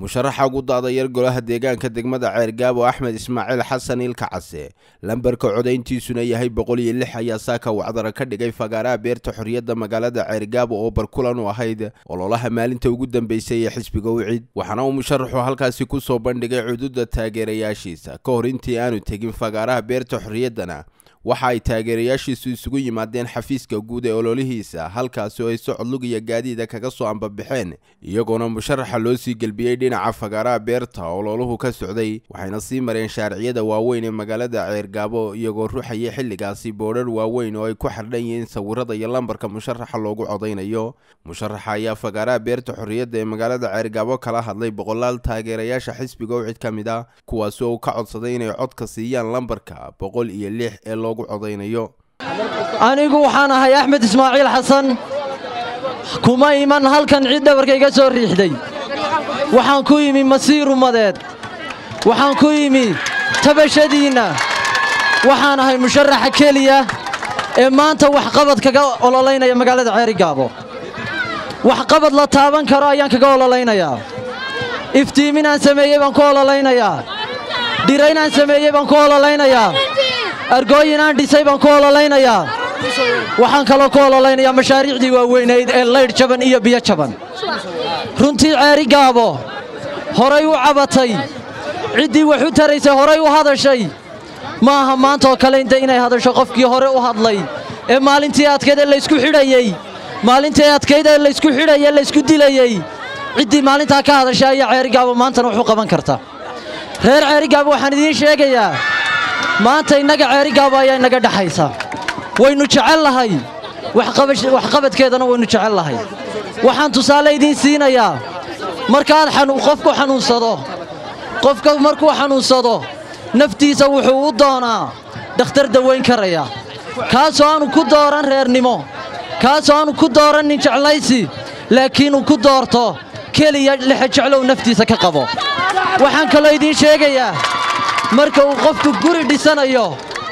musharaxa ugu daadayar golaha deegaanka degmada ceergaabo axmed ismaaciil xasan ilka case lambarka codayntiisuna yahay boqol iyo lix ayaa saaka wacdara ka dhigay fagaaraha beerta xorriyadda magaalada ceergaabo oo barkulan u ahayd ololaha maalinta ugu dambeysay ee xisbiga wicid waxaana uu musharaxu halkaasi ku soo bandhigay cududa taageerayaashiisa ka hor intii aanu tegin fagaaraha beerta xorriyaddana waxa ay taageerayaashiisu isugu yimaadeen xafiiska guud ee ololihiisa halkaasi oo ay socod lug iyo gaadiida kaga soo ambabaxeen iyagoona musharaxa loo sii gelbiyey dhinaca fagaaraha beerta ololuhu ka socday waxayna sii mareen shaariciyada waaweyn ee magaalada ceergaabo iyagoo ruxayay xilligaasi boodhar waaweyn oo ay ku xardhan yihiin sawirada iyo lambarka musharaxa loogu codaynayo musharaxa ayaa fagaaraha beerta xorriyadda ee magaalada ceergaabo kala hadlay boqolaal taageerayaasha xisbiga wicid ka mid ah kuwaasi oo ka codsaday inay codka siiyaan lambarka boqol iyo lix ee loogu anigu waxaan ahay axmed ismaaciil xasan kuma iman halkan cid dhabarka iga soo riixday waxaan ku yimi masiir ummadeed waxaan ku yimi tabashadiinna waxaan ahay musharaxa keliya ee maanta waxqabad kaga ololaynaya magaalada ceerigaabo waxqabad la taaban karo ayaan kaga ololaynayaa iftiiminaan sameeyey baan ku ololaynayaa dhiraynaan sameeyey baan ku ololaynayaa argooyinaan dhisay baan ku ololaynayaa waxaan kaloo ku ololaynayaa mashaariicdii waaweynayd ee laydh jaban iyo biyo jaban runtii ceeri gaabo horay u cabatay ciddii wax u taraysay horay u hadashay ma aha maantaoo kale inta inay hadasho qofkii hore u hadlay ee maalintii adkayd ee laysku xidhayey maalintii adkayd ee laysku xidhayee laysku dilayey ciddii maalintaa ka hadashay ayaa ceerigaabo maantana wax u qaban karta reer ceerigaabo waxaan idiin sheegayaa maanta innaga ceerigaabo ayaa inaga dhexaysa waynu jecelnahay waxqabadkeedana waynu jecelnahay waxaan tusaale idiin siinayaa markaad qofku xanuunsado qofka markuu xanuunsado naftiisa wuxuu u doonaa dhakhtar dawayn karaya kaasoo aanu ku dooran reernimo kaasoo aanu ku doorannin jeclaysi laakiin uu ku doorto keliya lexejeclow naftiisa ka qabo waxaan kaloo idiin sheegayaa marka uu qofku guri dhisanayo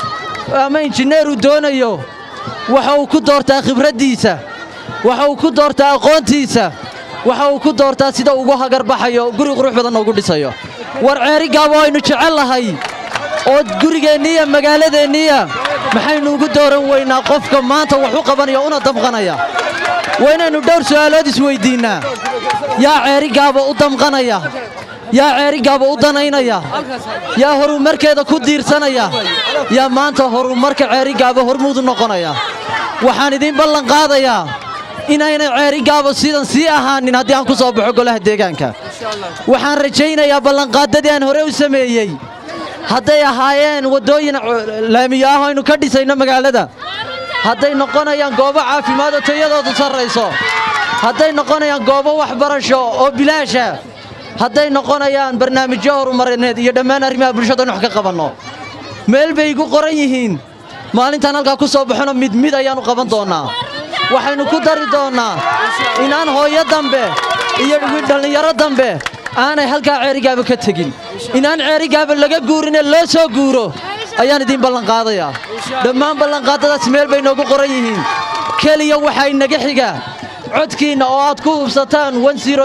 ama injineeru doonayo waxa uu ku doortaa khibraddiisa waxa uu ku doortaa aqoontiisa waxa uu ku doortaa sida ugu hagarbaxayo guri qurux badanna ugu dhisayo war ceerigaabo aynu jecelnahay oo gurigeenniiya magaaladeenniiya maxaynu ugu dooran weynaa qofka maanta wax u qabanaya una damqanaya waa inaynu dhowr su'aalood isweyddiinnaa yaa ceerigaabo u damqanaya yaa ceerigaaba u danaynaya yaa horumarkeeda ku diirsanaya yaa maanta horumarka ceerigaaba hormuudu noqonaya waxaan idiin ballanqaadayaa inaynay ceerigaabo sidan sii ahaanin haddii aan ku soo baxo golaha deegaanka waxaan rajaynayaa ballanqaaddadii aan hore u sameeyey hadday ahaayeen waddooyin laamiyo ah aynu ka dhisayno magaalada hadday noqonayaan goobo caafimaad oo tayadoodu sarrayso hadday noqonayaan goobo waxbarasho oo bilaasha hadday noqonayaan barnaamijyo horumarineed iyo dhammaan arrimaha bulshada in wax ka qabanno meel bay igu qoran yihiin maalintaan halkaa ku soo baxona mid mid ayaannu qaban doonnaa waxaynu ku dari doonnaa inaan hooyo dambe iyo dhallinyaro dambe aanay halkaa ceerigaaba ka tegin inaan ceerigaaba laga guurinee loo soo guuro ayaan idiin ballanqaadayaa dhammaan ballanqaaddadaas meel bay noogu qoran yihiin keliya waxaa inaga xigaa codkiinna oo aad ku hubsataan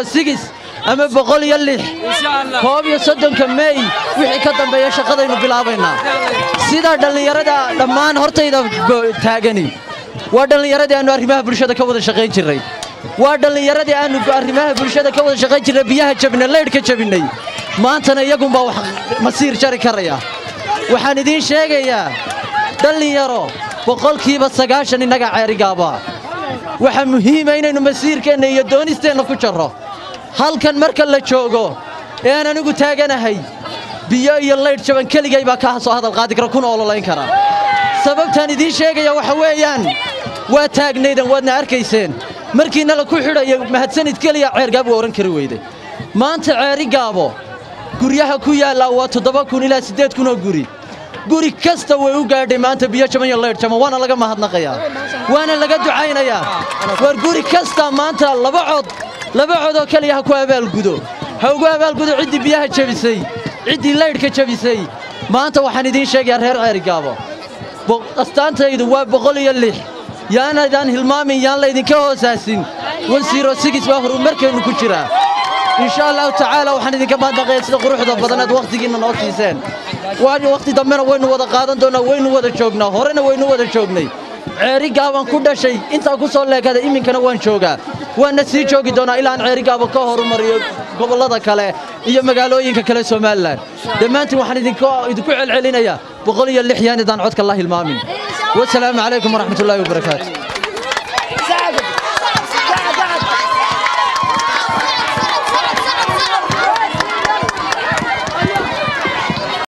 ama boqol iyo lix koob iyo soddonka meey wixii ka dambeeya shaqadaynu bilaabaynaa sidaa dhallinyarada dhammaan hortayda taagani waa dhallinyaradii aannu arrimaha bulshada ka wada shaqayn jirray waa dhallinyaradii aannu arrimaha bulshada ka wada shaqayn jirray biyaha jabinay laydhka jabinnay maantana iyagunbaa wax masiir jari karaya waxaan idiin sheegayaa dhallinyaro boqolkiiba sagaashan innaga ceerigaaba waxaa muhiima inaynu masiirkeenna iyo doonisteenna ku jarro halkan marka la joogo ee aan anigu taaganahay biyo iyo laydh jaban keligay baa kaa soo hadal qaadi kara kuna ololayn kara sababtaan idiin sheegaya waxa weeyaan waa taagnaydan waadna arkayseen markiina la ku xidhayo mahadsanid keliya ceergaab waa odhan kari weyde maanta ceerigaabo guryaha ku yaallaa waa toddoba kun ilaa siddeed kunoo guri guri kasta way u gaadhay maanta biyo jaban iyo laydh jaban waana laga mahadnaqayaa waana laga ducaynayaa war guri kasta maanta laba cod laba codoo keliya ha ku abaalgudo ha ugu abaalgudo ciddii biyaha jebisay ciddii laydhka jebisay maanta waxaan idiin sheegayaa reer ceerigaabo astaantaydu waa boqol iyo lix yaanaydaan hilmaamin yaan laydinka hoosaasin waa horumarkeennu ku jiraa insha allahu tacaala waxaan idinka mahadnaqaya sida quruxda badanaad wakhtigiinna noo siiseen waayo wakhti dambena waynu wada qaadan doonnaa waynu wada joognaa horena waynu wada joognay ceerigaabaan ku dhashay intaa ku soo leekada iminkana waan joogaa waana sii joogi doonaa ilaa aan ceerigaaba ka horumariyo gobollada kale iyo magaalooyinka kale somalilan dhammaantiin waxaan idinku celcelinayaa boqol iyo lix yaan idaan codka la hilmaamin wasalaamu calaykum waraxmatullaahi wabarakaatu